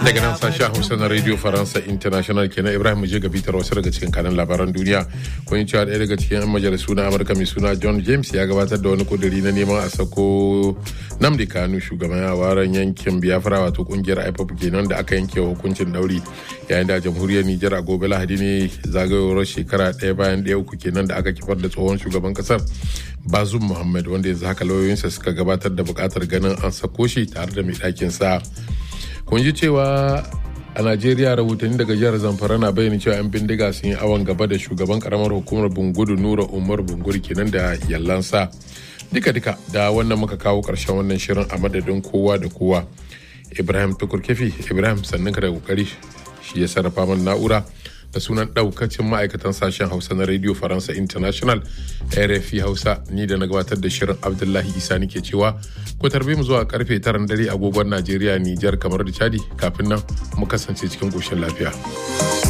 daga nan sashen hausa na radio faransa international kenan ibrahim je ga bitar wasu daga cikin kanan labaran duniya kun cewa ɗaya daga cikin yan majalisu na amurka mai suna john james ya gabatar da wani kuduri na neman a sako namdi kanu shugaban yawaran yankin biafra wato kungiyar ipop kenan da aka yanke hukuncin dauri yayin da jamhuriyar nijar a gobe lahadi ne zagayowar shekara ɗaya bayan ɗaya uku kenan da aka kifar da tsohon shugaban kasar bazum muhammad wanda yanzu haka lauyoyinsa suka gabatar da buƙatar ganin an sako shi tare da mai ɗakin sa kun ji cewa a najeriya rahotanni daga jihar zamfara na bayyana cewa 'yan bindiga sun yi awon gaba da shugaban karamar hukumar bungudu nura umar bunguri kenan da yallansa duka duka da wannan muka kawo karshen wannan shirin a madadin kowa da kowa ibrahim tukur kefi ibrahim sannan ka da kokari shi ya sarrafa min na'ura da sunan daukacin ma'aikatan sashen hausa na radio faransa international rfi hausa ni da na gabatar da shirin abdullahi isa nike cewa ku tarbe mu zuwa karfe taran dare agogon najeriya nijar kamar da chadi kafin nan mu kasance cikin koshin lafiya.